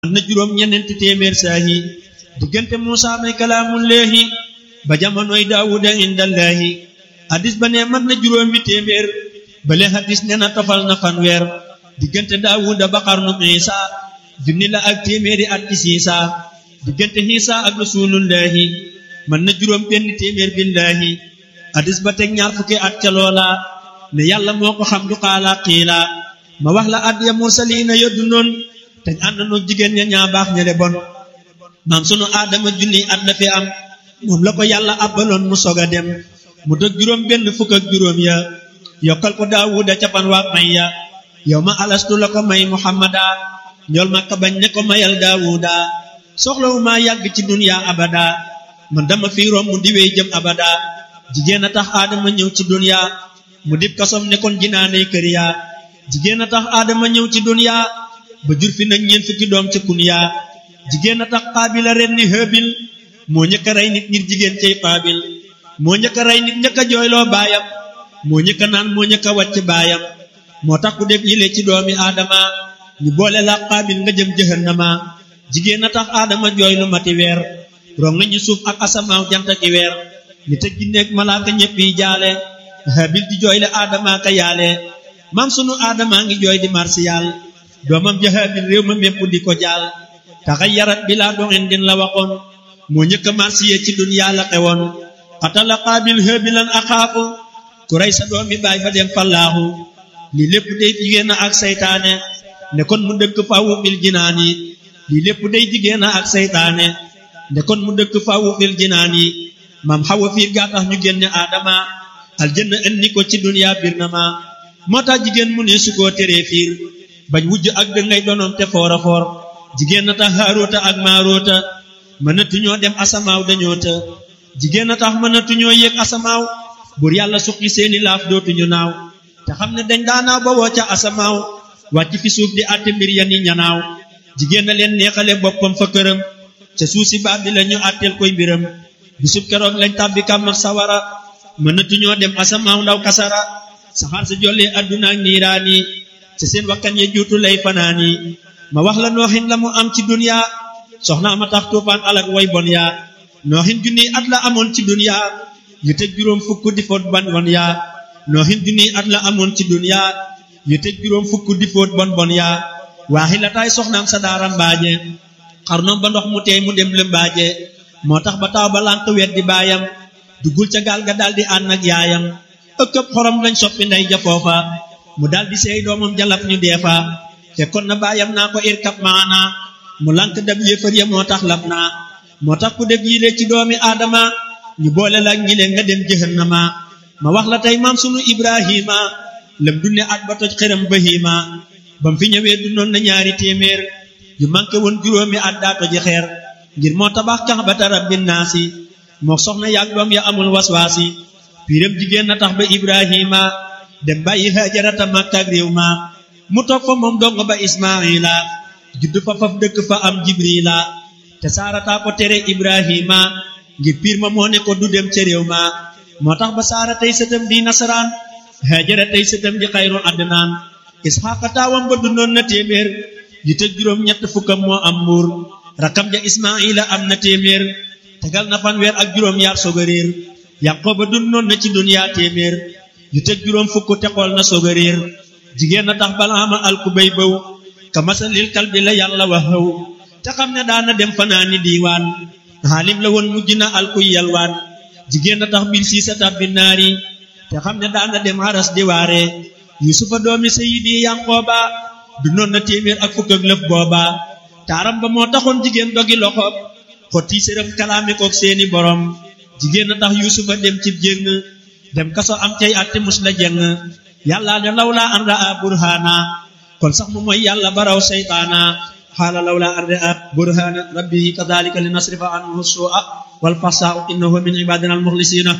na juróom ñeneenti téeméer saahi diggante Muusa may kalaamullaahi ba jamonoy Daawuda indallaahi hadis ba ne mat na juróomi téeméer bale hadis ne na tofal na fanweer diggante Daawuda ba xarnu Iisa junni la ak téeméeri at ci Siisa diggante Iisa ak rasulullaahi man na juróom benn téeméer billaahi hadis ba teg ñaar fukki at ca loola ne yàlla moo ko xam du xaala xiila ma wax la at ya mursaliina yoddu noon te ànd noog jigéen ña ñaa baax ña le bon maam sunu aadama junni at la fi am moom la ko yàlla abbaloon mu sog a dem mu dog juróom benn fukk ak juróom ya yokkal ko daawuda ca fan waa may ya yow ma alastu la ko may muhammada ñool ma ka bañ ne ko mayal daawuda soxlawu maa yàgg ci duniya abada man dama fi romb di wey jëm abada jigéen a tax aadama ñëw ci duniya mu dib kasom ne kon jinaaney kër ya jigéen a tax aadama ñëw ci duniya ba jur fi nag ñeent fukki doom ca kunya jigéen a tax xaabil a ren ni hëbil moo ñëkk a rey nit ngir jigéen cay xaabil moo ñëkk a rey nit ñëkk a jooyloo baayam moo ñëkk a naan moo ñëkk a wàcc baayam moo tax ku def yile ci doomi aadama ñu boole la xaabil nga jëm jëhannama jigéen a tax aadama jooy lu mati weer rong nañu suuf ak asamaaw jant ki weer ni te ginneeg malaaka ñëpp yi jaale hëbil di jooyle aadama ka yaale maam sunu aadama ngi jooy di marsiyal doomam jahabil réew ma mépp di ko jaal taxay yarat bi laa doxin din la waxoon moo ñëkk a marsiye ci duniyaa la xewoon xatala qaabil hëbilan axaafu ku rey sa doomi baay fa dem fallaaxu lii lépp day jigéen ak saytaane ne kon mu dëkk fawu fil jinaan yi lii lépp day jigéen ak saytaane ne kon mu dëkk fawu fil jinaan yi maam xawa fiir gaa tax ñu génne aadama aljanna indi ko ci duniyaa bir na ma moo tax jigéen mu ne su koo teree fiir bañ wujj ak dëngay donoom te foora foor jigéen na tax haaroota ak maaroota mënatuñoo dem asamaaw dañoo të jigéen na tax mënatuñoo yéeg asamaaw bur yàlla suqi seeni laaf dootuñu naaw te xam ne dañ daanaaw ba woo ca asamaaw wàcc fi suuf di àtte mbir ya ni ñanaaw jigéen na leen neexale boppam fa këram ca suuf si baab bi la ñu àtteel koy mbiram bisub keroog lañ tàbbi kàmm ak sawara mënatuñoo dem asamaaw ndaw kasara saxaar sa jollee adduna ak niiraani ci seen wakkan ya juutu lay fanaani ma wax la nooxin la mu am ci dunya soxna ma tax tuufaan alak way bon yaa nooxin junniy at la amoon ci dunya yu tëj juróom fukk di foot bon bon yaa nooxin junniy at la amoon ci dunya yu tëj juróom fukk di foot bon bon yaa waaxi la taay soxnaam sa daara mbaaje xarnoom ba ndox mu teey mu dem lëmbaaje moo tax ba taw ba lànk wet di baayam duggul ca gaal ga daldi ànd ak yaayam ëkkëb xorom lañ soppi ndey ja foofa mu daldi seey doomam jalaf ñu deefa te kon na baayam naa ko irkab maana mu lànk dab yéefar ya moo tax lab naa moo tax ku def yile ci doomi aadama ñu boole la ñi leen nga dem jëhannama ma wax la tey maam sunu ibrahima lam dunne at ba toj xëram bahima bam fi ñëwee dundoon na ñaari téeméer yu manqué woon juróomi at daa toji xeer ngir moo tabax kax ba tarabbin naasi moo soxna yaag doom ya amul waswaasi piiram jigéen na tax ba ibrahima dem bàyyi hajarata makkaak réew ma mu toog fa moom dong ba ismaila judd fa faf dëkk fa am jibrila te saarataa ko tere ibrahima ngir piir ma moo ne ko du dem ca réew ma moo tax ba saara tey sëtam di nasaraan hajara tey sëtam di xayru adnaan isxaqa taawam ba dundoon na téeméer yu te juróom ñett fukkam moo am mbuur rakam ja ismaila am na téeméer tegal na fanweer ak juróom yaar soog a réer yaqooba dundoon na ci duniyaa téeméer yu tëj juróom fukk te xool na soog a réer jigéen na tax balaama alku bay bëw ka masalil kal bi la yàlla wax xëw te xam ne daana dem fanaani diiwaan xaalim la woon mujj na alkuy yalwaan jigéen na tax bil siisa tabbi naari te xam ne daana dem haras di waare yusufa doomi sayidi yanqooba dundoon na téeméer ak fukk ak lëf booba taaram ba moo taxoon jigéen dogi loxob xotti sërëm kalaame kook seeni borom jigéen na tax yusufa dem cib jéng dem kaso am cay atte mus la jeng yàlla ne lawla an raa burhana kon sax mu mooy yàlla baraw seytaana xaala lawla an raa burhana rabbihi kadalika li nasrifa anhu su'a wal fasaa innahu min ibadina al muxlisina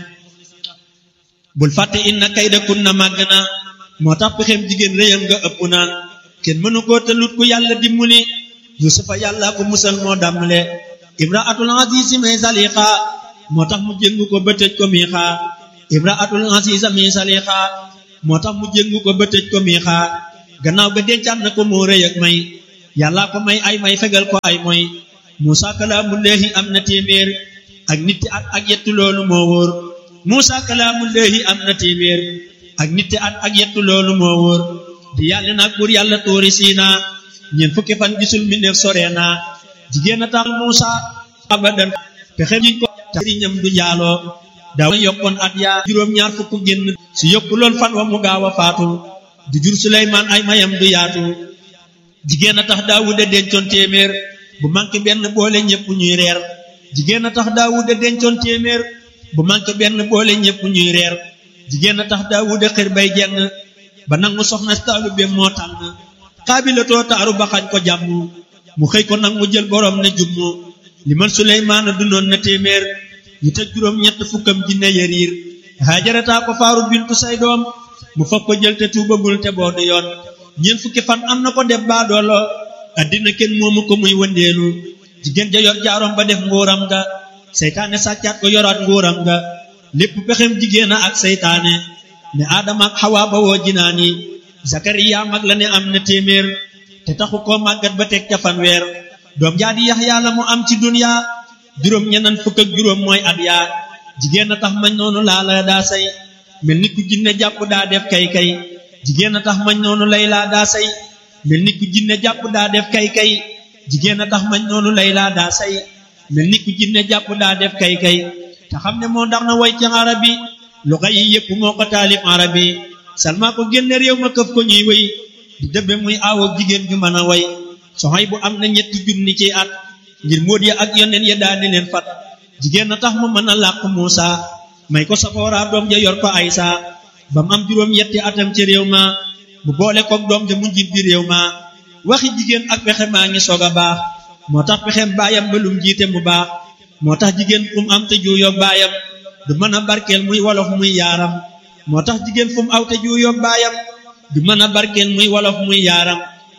bul fàtte inna kayda kunna màgg na moo tax pexem jigéen réyam nga ëpp na kenn mënu koo tëlut ku yàlla dimbali yusufa yàlla ko musal moo dàmmale imraatul azizi may saliqa moo tax mu jéngu ko ba tëj ko miixa imraatul aziza mi saliqa moo tax mu jéngu ko ba tëj ko miixa gannaaw ga dencaat na ko moo rëy ak may yàllaa ko may ay may fegal ko ay mooy Muusa kalaamullaahi am na téeméer ak nitti at ak yettu loolu moo wóor Muusa kalaamullaahi am na téeméer ak nitti at ak yettu loolu moo wóor di yàlla nag buur yàlla tuuri siina ñeent fukki fan gisul mi neef sore naa jigéen a tax Muusa abadan pexe jiñ ko sëriñam du njaaloo daaw yokkoon at yaa juróom-ñaar fukk génn si yokku lool fan wa mu gaaw a faatu du jur Suleymaan ay mayam du yaatu jigéen a tax Daawuda dencoon téeméer bu manqué benn boole ñëpp ñuy reer jigéen a tax Daawuda dencoon téeméer bu manqué benn boole ñëpp ñuy reer jigéen a tax Daawuda xër bay jeng ba nangu soxna taalu be moo tànn xaabilatoo taaru ba xañ ko jàmm mu xëy ko nag mu jël borom ne jummu li man Suleymaana dundoon na téeméer yu tëj juróom ñett fukkam jinne yariir haajarataa ko faaru bintu say doom mu fab ko jël te tuubagul te boodu yoon ñeent fukki fan am na ko def baadoolo addina kenn moomu ko muy wëndeelu jigéen ja yor jaaroom ba def nguuram nga seytaane sàccaat ko yoraat nguuram nga lépp pexem jigéen a ak seytaane ne aadama ak xawaa ba woo jinaani zakariya mag la ne am na téeméer te taxu koo màggat ba teg ca fanweer doom jaa di yaxyaa la mu am ci duniya juróom ñenan fukk ak juróom mooy at yaa jigéen a tax mañ noonu laa la daa say mel ni ku jinne jàpp daa def kay kay jigéen a tax mañ noonu lay laa daa say mel ni ku jinne jàpp daa def kay kay jigéen a tax mañ noonu lay laa daa say mel ni ku jinne jàpp daa def kay kay te xam ne moo ndax na way ci arabi luxa yi yépp moo ko taalif arabi salma ko génne réew ma këf ko ñuy wéy di dëbbe muy aawoog jigéen ju mën a way soxay bu am na ñetti junni ci at ngir móot ya ak yoneen ya daani leen fat jigéen a tax mu mën a làq Muusa may ko safooraa doom ja yor ko Aysa ba mu am juróom yetti atam ci réew ma mu boole koog doom ja mu njiit bi réew ma waxi jigéen ak pexe maa ngi soog a baax moo tax pexem baayam ba lum jiite mu baax moo tax jigéen fu mu am te juuyoog baayam du mën a barkeel muy wolof muy yaaram moo tax jigéen fu mu aw te juuyoog baayam du mën a barkeel muy wolof muy yaaram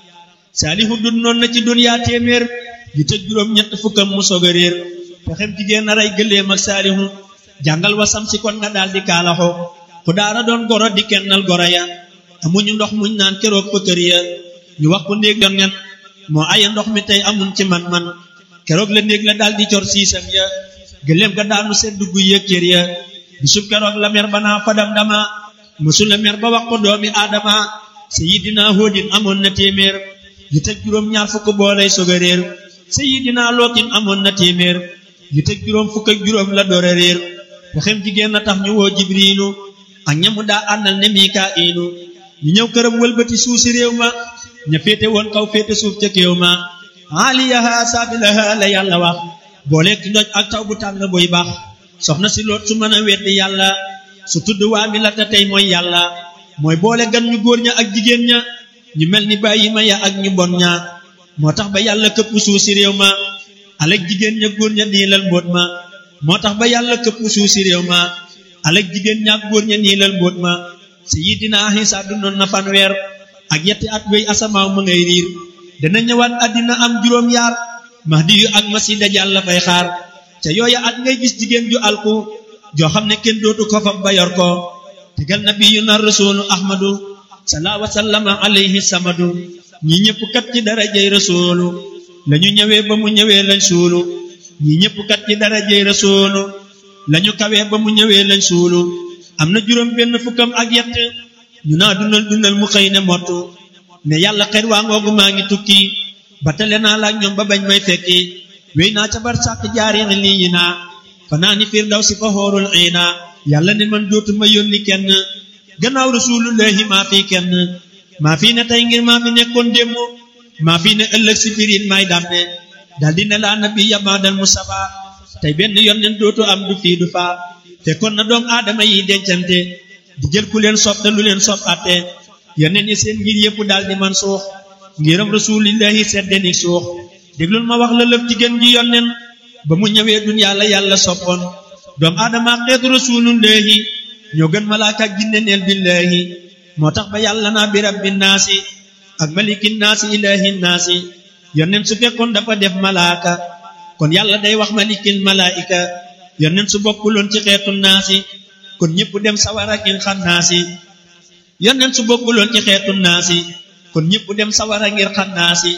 saalihu dun noon na ci duniyaa téeméer yu tëj juróom ñett fukkam mu soog a réer pexem jigéen a rey gëléem ak saalihu jàngal wasam si kon nga daal di kaalaxo ku daara doon goro di kennal goro ya amuñu ndox muñ naan keroog fa kër ya ñu wax ko néeg yoon ngeen moo aya ndox mi tey amuñ ci man-man keroog la néeg la daal di cor siisam ya gëléem ga daanu sedd dugg yëg cër ya bisub keroog la mer ba naa fadam dama mësu la mer ba wax ko doomi aadama sayidina hóodin amoon na téeméer yu tëj juróom ñaar fukk boolay soog a réer sayidina lootin amoon na téeméer yu tëj juróom fukk ak juróom la door a réer pexem jigéen na tax ñu woo jibriilu ak ñamu daa àndal ne mikaa'ilu ñu ñëw këram wëlbati suuf si réew ma ña féete woon kaw féete suuf ca kéew ma aliyaha saabilaha la yàlla wax booleeg ci ndoj ak taw bu tàng buy baax soxna si loot su mën a weddi yàlla su tudd waa mi la te tey mooy yàlla mooy boole gan ñu góor ña ak jigéen ña ñu mel ni bàyyi ma ya ak ñu bon ña moo tax ba yàlla këpp suuf si réew ma alek jigéen ña góor ña niilal mbóot ma moo tax ba yàlla këpp suuf si réew ma alek jigéen ña ak góor ña niilal mbóot ma sayidina Isa dundoon na fanweer ak yetti at wéy asamaaw ma ngay riir dana ñëwaat àddina am juróom yaar mahdi yu ak masi dajal la fay xaar ca yooya at ngay gis jigéen ju alku joo xam ne kenn dootu ko fab ba yor ko tegal nabiyuna rasulu ahmadu salaa wa sallama alayhi samadu ñi ñëpp kat ci darajay rasulu lañu ñëwee ba mu ñëwee lañ suulu ñi ñëpp kat ci darajay rasulu lañu kawee ba mu ñëwee lañ suulu am na juróom benn fukkam ak yett ñu naa dundal dundal mu xëy ne mottu ne yàlla xet waa ngoogu maa ngi tukki ba tale naa laak ñoom ba bañ may fekki wéy naa ca bar sàkk jaari lii yi naa fanaa ni fiir daw si fa xoorul iina yàlla ne man dootuma yónni kenn gannaaw rasulullahi maa fii kenn maa fii ne tey ngir maa fi nekkoon démb maa fii ne ëllëg si biir may dàmme dal di ne laa nabi yamaadal mustafa tey benn yónneen dootu am du fii du faa fekkoon na doom aadama yi dencante di jël ku leen sopp te lu leen sopp atte yónneen yi seen ngir yëpp daal di man suux ngiram rasulillahi seddeni suux déglul ma wax la lëf ci gën ji yónneen ba mu ñëwee duniyaa la yàlla soppoon doom aadama xeetu rasulullahi ñoo gën malaaka ak jinne neel billahi moo tax ba yàlla naa bi rabbi naasi ak maliki naasi ilahi naasi yónneen su fekkoon dafa def malaaka kon yàlla day wax malikil malaika yónneen su bokkuloon ci xeetu naasi kon ñëpp dem sawara ngir xam naasi yónneen su bokkuloon ci xeetu naasi kon ñëpp dem sawara ngir xam naasi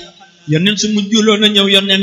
yonneen su mujjuloon a ñëw yonneen